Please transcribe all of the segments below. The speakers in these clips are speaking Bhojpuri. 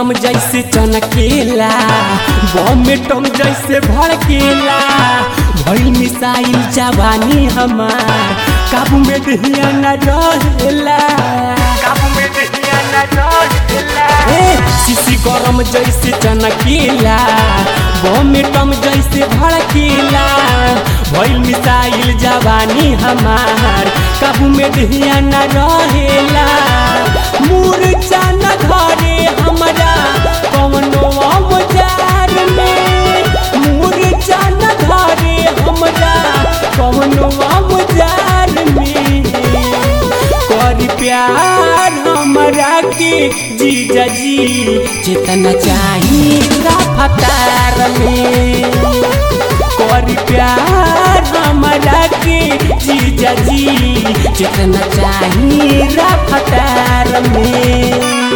गरम जैसे चनकेला बम में टम जैसे भड़केला भइल मिसाइल जवानी हमार काबू में दहिया न रहेला काबू में दहिया न रहेला ए सीसी गरम जैसे चनकेला बम में टम जैसे भड़केला भइल मिसाइल जवानी हमार काबू में दहिया न रहेला मूर्छा न धरे हमरा कवनो औजार में मूर्छा न धरे हमरा कवनो औजार में कर प्यार हमरा के जीजा जी जितना चाही रफ्तार में कर प्यार हमरा के जीजा जी जितना चाही रफ्तार में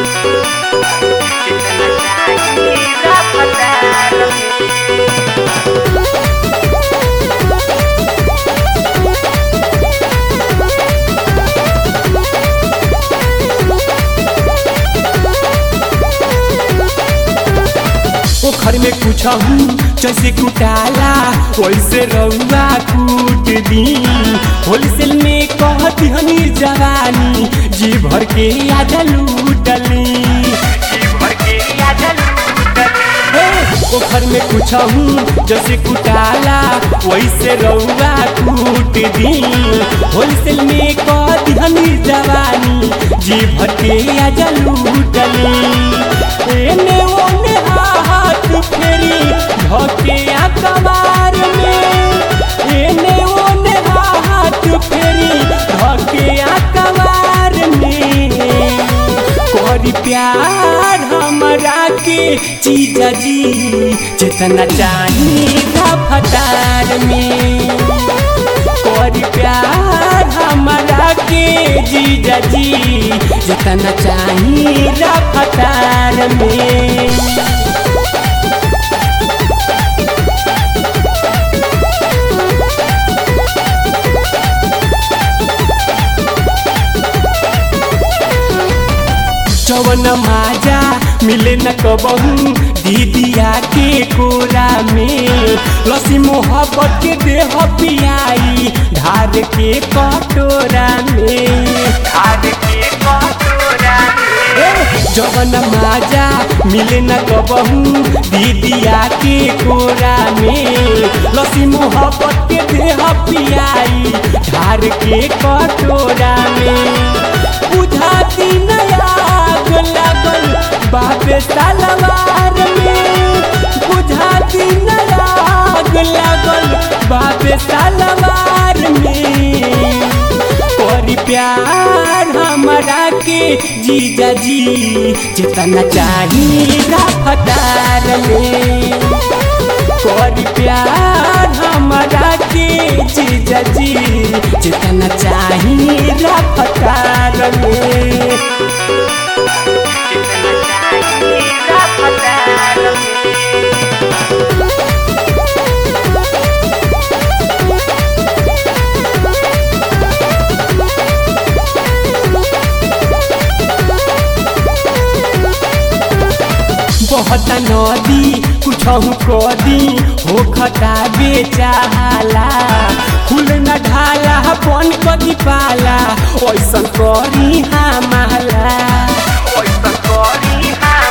जितना चाही रफ्तार में पोखर में कुछ जैसे कुटाला वैसे रउआ कूट दी होलसेल में कहती हनी जवानी जी भर के आजा लूटली जी भर के आजा पोखर में कुछ जैसे कुटाला वैसे रउआ कूट दी होलसेल में कहती हनी जवानी जी भर के आजा लूटली एने ओने हाथ फेरी धके कबार में एने ओने हाथ फेरी धके कबार में करी प्यार हमरा के जीजा जी जितना चाही रफ्तार में करी प्यार हमरा के जीजा जी जितना चाही रफ्तार में जवन माजा मिले न कबहू दीदिया के कोरा में लसी मोहब्बत के देह पियाई धार के कटोरा में धार के कटोरा जवन माजा मिले न कबहू दीदिया के कोरा में लसी मोहब्बत के देह पियाई धार के कटोरा में बुझाती नया आग लागल बाबे तलवार में बुझाती नया आग लागल बाबे तलवार में करी प्यार हमरा के जीजा जी जितना चाही रफ्तार में करी प्यार हमरा के जीजा जी जितना चाही रफ्तार में जितना चाही रफ्तार में बहुत नदी कुछ कदी हो खता बेचाला फूल न ढाला बन कदी पाला ऐसन करी हमाला ऐसन करी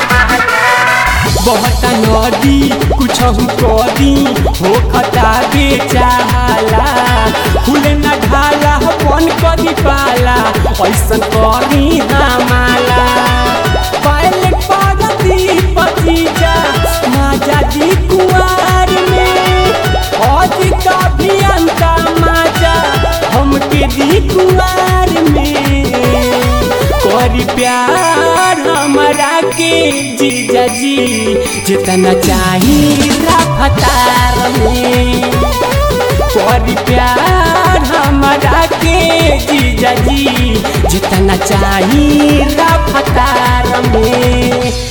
बहुत नदी कुछ कदी हो खता बेचाला फूल न ढाला बन कदी पाला ऐसन करी हमाला पायलट पागती पतीजा माजा जी कुआर में आज का भी अंता माजा हमके दी कुआर में करी प्यार हमरा के जीजा जी जितना चाही रफ्तार में करी प्यार हमरा के जीजा जी जितना चाही रफ्तार में